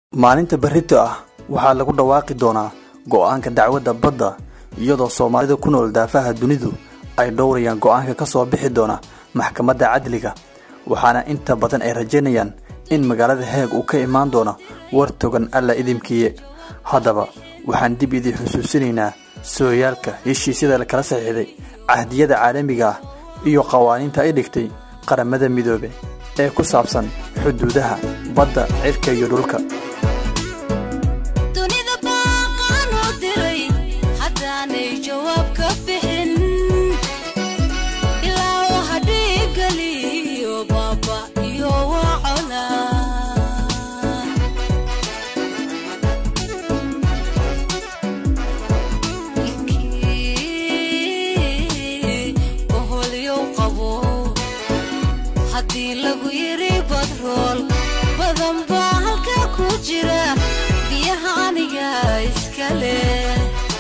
maalinta berrito ah waxaa lagu dhawaaqi doonaa go'aanka dacwadda badda iyadoo soomaalida ku nool daafaha dunidu ay dhowrayaan go'aanka ka soo bixi doona maxkamadda cadliga waxaana inta badan ay rajaynayaan in magaalada heeg uu ka imaan doono war togan alla idinkiiye haddaba waxaan dib idin xusuusinaynaa sooyaalka heshiisyada la kala saxiixday cahdiyada caalamiga ah iyo qawaaniinta ay dhigtay qaramada midoobe ee ku saabsan xuduudaha badda cirka iyo dhulka dunida baaqaan u diray haddaanay jawaab ka bixin ilaa waxa dhiigaliyo baaba iyo wacona oholyow qabo haddii lagu yiri badrool badan baa halkaa ku jira biyaha aniga iska leh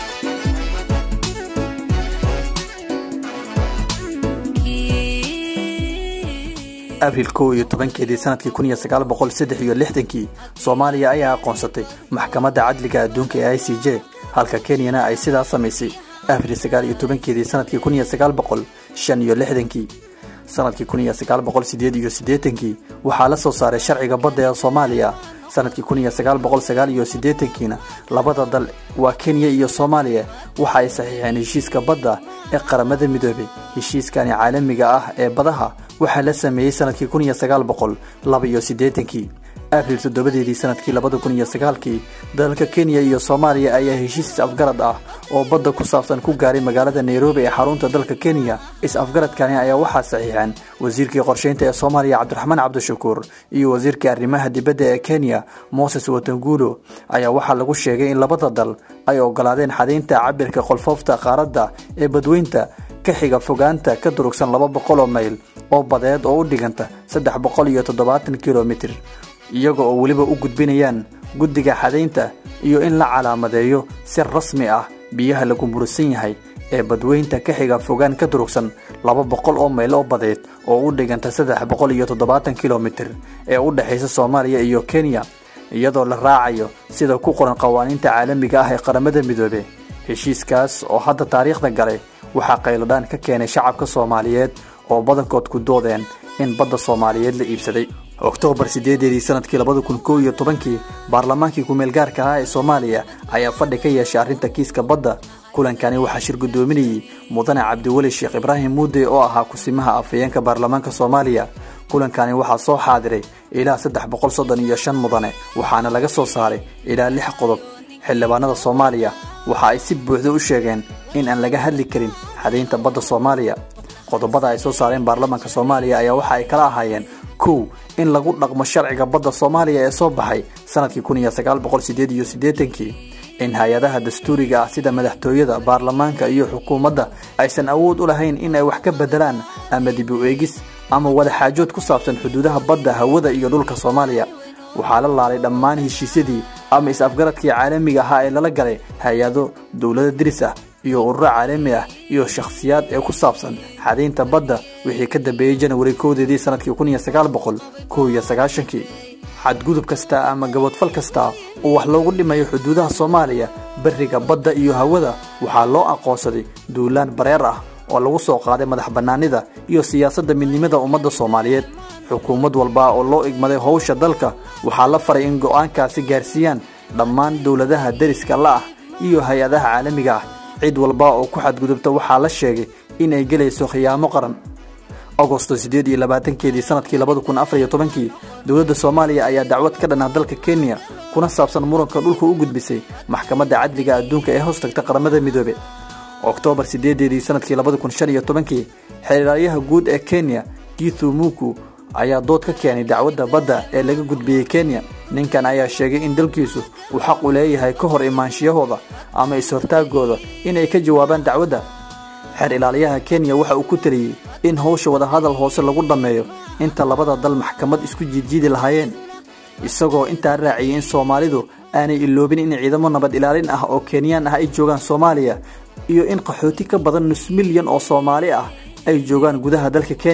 abril kow iyo tobankeedii sanadkii kun iyo sagaal boqol saddex iyo lixdankii soomaaliya ayaa aqoonsatay maxkamadda cadliga adduunka ee i c j halka kenyana ay sidaas samaysay abril sagaal iyo tobankeedii sanadkii kun iyo sagaal boqol shan iyo lixdankii sanadkii kun iyo sagaal boqol sideed iyo siddeetankii waxaa la soo saaray sharciga badda ee soomaaliya sanadkii kun iyo sagaal boqol sagaal iyo siddeetankiina labada dal waa kenya iyo soomaaliya waxa ay saxiixeen heshiiska badda ee qaramada midoobay heshiiskani caalamiga ah ee badaha waxaa la sameeyey sanadkii kun iyo sagaal boqol laba iyo siddeetankii abril toddobadeedii sanadkii labada kun iyo sagaalkii dalalka kenya iyo soomaaliya ayaa heshiis is-afgarad ah oo badda ku saabsan ku gaaray magaalada nairobi ee xarunta dalka kenya is-afgaradkani ayaa waxaa saxiixeen wasiirkii qorsheynta ee soomaaliya cabdiraxmaan cabdishakuur iyo wasiirkii arrimaha dibadda ee kenya moses watanguulo ayaa waxaa lagu sheegay in labada dal ay ogolaadeen xadaynta cabirka qolfoofta qaaradda ee badweynta ka xiga fogaanta ka durugsan laba boqol oo mayl oo badeed oo u dhiganta saddex boqol iyo toddobaatan kilomitir iyaga oo weliba u gudbinayaan guddiga xadaynta iyo in la calaamadeeyo si rasmi ah biyaha lagu murusan yahay ee badweynta ka xiga fogaan ka durugsan laba boqol oo mayl oo badeed oo u dhiganta saddex boqol iyo toddobaatan kilomitir ee u dhexaysa soomaaliya iyo kenya iyadoo la raacayo sida ku qoran qawaaniinta caalamiga ah ee qaramada midoobe heshiiskaas oo hadda taariikhda galay waxaa qayladhaan ka keenay shacabka soomaaliyeed oo badankood ku doodeen in badda soomaaliyeed la iibsaday oktoobar sideedeedii sanadkii labada kun kow iyo tobankii baarlamaankii ku-meelgaarka ah ee soomaaliya ayaa fadhi ka yeeshay arrinta kiiska badda kulankani waxaa shir guddoominayey mudane cabdiweli sheekh ibraahim muude oo ahaa kusimaha afhayeenka baarlamaanka soomaaliya kulankani waxaa soo xaadiray ilaa saddex boqol soddon iyo shan mudane waxaana laga soo saaray ilaa lix qodob xildhibaanada soomaaliya waxa ay si buuxda u sheegeen in aan laga hadli karin xadaynta badda soomaaliya qodobada ay soo saareen baarlamaanka soomaaliya ayaa waxa ay kala ahaayeen kow in lagu dhaqmo sharciga badda soomaaliya ee soo baxay sanadkii kun iyo sagaal boqol sideed iyo siddeetankii in hay-adaha dastuuriga ah sida madaxtooyada baarlamaanka iyo xukuumadda aysan awood u lahayn in ay wax ka bedelaan ama dib u eegis ama wadaxaajood ku saabsan xuduudaha badda hawada iyo dhulka soomaaliya waxaa la laalay dhammaan heshiisyadii ama is-afgaradkii caalamiga ahaa ee lala galay hay-ado dowlada diris ah iyo ururo caalami ah iyo shakhsiyaad ee ku saabsan xadaynta badda wixii ka dambeeyey janawari kowdeedii sanadkii kun iyo sagaal boqol kow iyo sagaashankii xadgudub kasta ama gabadfal kasta oo wax loogu dhimayo xuduudaha soomaaliya beriga badda iyo hawada waxaa loo aqoonsaday duulaan bareer ah oo lagu soo qaaday madax bannaanida iyo siyaasadda midnimada ummadda soomaaliyeed xukuumad walba oo loo igmaday howsha dalka waxaa la faray in go'aankaasi gaarsiiyaan dhammaan dowladaha deriska la ah iyo hay-adaha caalamiga ah cid walba oo ku xadgudubta waxaa la sheegay in ay gelayso khiyaamo qaran agosto siddeed iyo labaatankeedii sanadkii labada kun afar iyo tobankii dowladda soomaaliya ayaa dacwad ka dhan ah dalka kenya kuna saabsan muranka dhulka u gudbisay maxkamadda cadliga adduunka ee hoos tagta qaramada midoobe oktoobar sideedeedii sanadkii labada kun shan iyo tobankii xeeraalyaha guud ee kenya githu muku ayaa dood ka keenay dacwadda badda ee laga gudbiyey kenya ninkan ayaa sheegay in dalkiisu uu xaq u leeyahay ka hor imaanshiyahooda ama is-hortaagooda inay ka jawaabaan dacwadda xeer ilaaliyaha kenya waxa uu ku taliyey in howsha wadahadal hoose lagu dhammeeyo inta labada dal maxkamad isku jiidjiidi lahaayeen isagoo intaa raaciyey in soomaalidu aanay iloobin in ciidamo nabad ilaalin ah oo kenyaan ah ay joogaan soomaaliya iyo in qaxooti ka badan nus milyan oo soomaali ah ay joogaan gudaha dalka kenya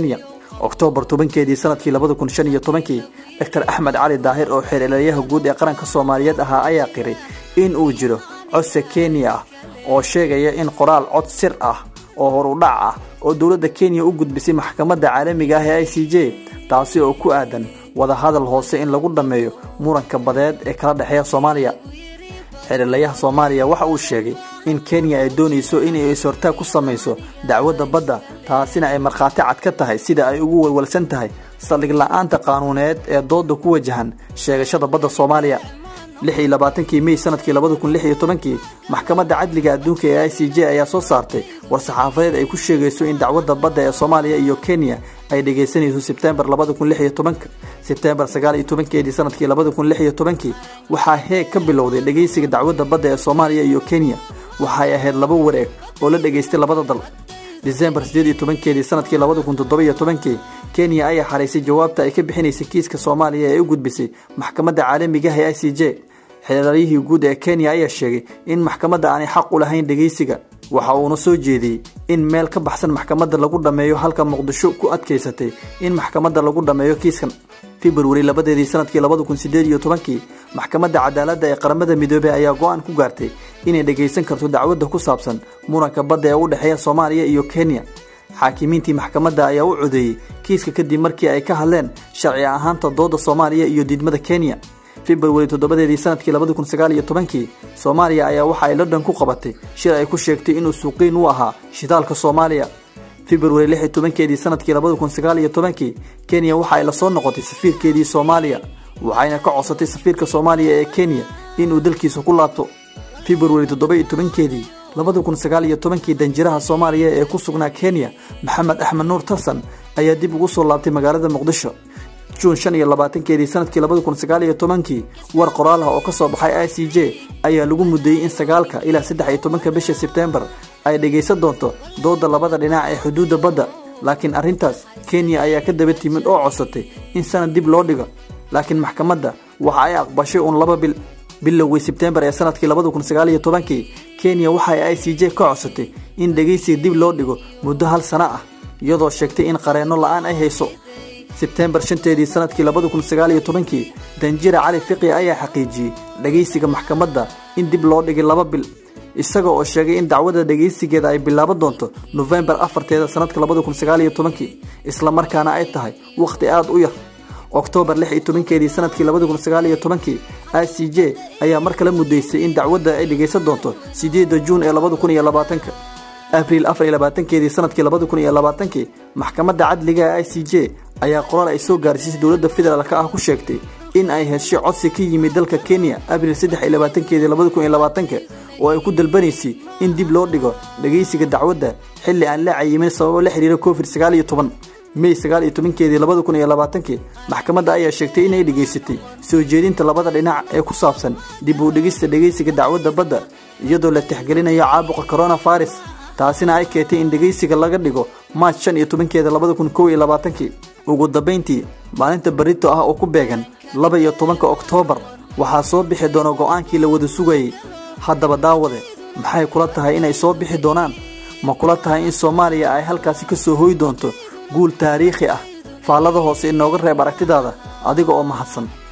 oktoobar tobankeedii sanadkii labada kun shan iyo tobankii doctor axmed cali daahir oo xeelelayaha guud ee qaranka soomaaliyeed ahaa ayaa qiray in uu jiro codse kenya ah oo sheegaya in qoraal cod sir ah oo horudhac ah oo dowladda kenya u gudbisay maxkamadda caalamiga ah ee i c j taasi oo ku aadan wadahadal hoose in lagu dhammeeyo muranka badeed ee kala dhexeeya soomaaliya xeelelayaha soomaaliya waxa uu sheegay in kenya ay doonayso inay is-hortaag ku samayso dacwadda badda taasina ay markhaati cad ka tahay sida ay ugu walwalsan tahay saldhig la-aanta qaanuuneed ee dooda ku wajahan sheegashada badda soomaaliya lix iyo labaatankii mey sanadkii labada kun lix iyo tobankii maxkamadda cadliga adduunka ee i c j ayaa soo saartay war-saxaafadeed ay ku sheegayso in dacwadda badda ee soomaaliya iyo kenya ay dhegaysanayso sebtembar labada kun lix iyo tobanka sebtembar sagaal iyo tobankeedii sanadkii labada kun lix iyo tobankii waxaa heeg ka bilowday dhegaysiga dacwadda badda ee soomaaliya iyo kenya waxay ahayd laba wareeg oo la dhegaystay labada dal disembar sideed iyo tobankeedii sanadkii labada kun toddoba iyo tobankii kenya ayaa xaraysay jawaabta ay ka bixinaysay kiiska soomaaliya ee u gudbisay maxkamadda caalamiga ah ee i c j xeelalyihii guud ee kenya ayaa sheegay in maxkamadda aanay xaq u lahayn dhegaysiga waxa uuna soo jeediyey in meel ka baxsan maxkamadda lagu dhammeeyo halka muqdisho ku adkaysatay in maxkamadda lagu dhammeeyo kiiskan februari labadeedii sanadkii labada kun sideed iyo tobankii maxkamadda cadaaladda ee qaramada midoobey ayaa go-aan ku gaartay inay dhegaysan karto dacwadda ku saabsan muranka badda ee u dhexeeya soomaaliya iyo kenya xaakimiintii maxkamadda ayaa u codeeyey kiiska kadib markii ay ka hadleen sharci ahaanta dooda soomaaliya iyo diidmada kenya februari toddobadeedii sanadkii labada kun sagaal iyo tobankii soomaaliya ayaa waxa ay london ku qabatay shir ay ku sheegtay inuu suuqiin u ahaa shidaalka soomaaliya februari lix iyo tobankeedii sanadkii labada kun sagaal iyo tobankii kenya waxa ay la soo noqotay safiirkeedii soomaaliya waxayna ka codsatay safiirka soomaaliya ee kenya inuu dalkiisa ku laabto februari toddoba iyo tobankeedii labada kun sagaal iyo tobankii danjiraha soomaaliya ee ku sugnaa kenya maxamed axmed nuur tarsan ayaa dib ugu soo laabtay magaalada muqdisho juun shan iyo labaatankeedii sanadkii labada kun sagaal iyo tobankii war qoraal ah oo ka soo baxay i c j ayaa lagu muddeeyey in sagaalka ilaa saddex iyo tobanka bisha sebtembar ay dhegaysan doonto dooda labada dhinac ee xuduudda badda laakiin arrintaas kenya ayaa ka daba timid oo codsatay in sanad dib loo dhigo laakiin maxkamadda waxa ay aqbashay uun laba bil bilowgii sebtembar ee sanadkii labada kun sagaal iyo tobankii kenya waxay i c j ka codsatay in dhegaysiga dib loo dhigo muddo hal sano ah iyadoo sheegtay in qareenno la-aan ay hayso sebtembar shanteedii sanadkii labada kun sagaal iyo tobankii danjira cali fiqi ayaa xaqiijiyey dhegaysiga maxkamadda in dib loo dhigay laba bil isaga oo sheegay in dacwadda dhegaysigeeda ay bilaaban doonto nofembar afarteeda sanadka labada kun sagaal iyo tobankii islamarkaana ay tahay wakhti aada u yar oktoobar lix iyo tobankeedii sanadkii labada kun sagaal iyo tobankii i c j ayaa mar kale muddaysay in dacwadda ay dhegaysan doonto sideedda juun ee labada kun iyo labaatanka abriil afar iyo labaatankeedii sanadkii labada kun iyo labaatankii maxkamadda cadliga i c j ayaa qoraal ay soo gaarsiisay dowladda federaalka ah ku sheegtay in ay heshay codsi ka yimid dalka kenya abriil saddex iyo labaatankeedii labada kun iyo labaatanka oo ay ku dalbanaysay in dib loo dhigo dhegaysiga dacwadda xilli aan la cayimin sababo la xiriira covid sagaal iyo toban mey sagaal iyo tobankeedii labada kun iyo labaatankii maxkamadda ayaa sheegtay inay dhegaysatay soo jeedinta labada dhinac ee ku saabsan dib u dhigista dhegaysiga dacwadda badda iyadoo la tixgelinayo caabuqa coronavirus taasina ay keentay in dhegaysiga laga dhigo maaj shan iyo tobankeeda labada kun kow iyo labaatankii ugu dambayntii maalinta barito ah oo ku beegan laba iyo tobanka oktoobar waxaa soo bixi doona go'aankii la wada sugayay haddaba daawade maxay kula tahay inay soo bixi doonaan ma kula tahay in soomaaliya ay halkaasi ka soo hoy doonto guul taariikhi ah faallada hoose inooga reeb aragtidaada adiga oo mahadsan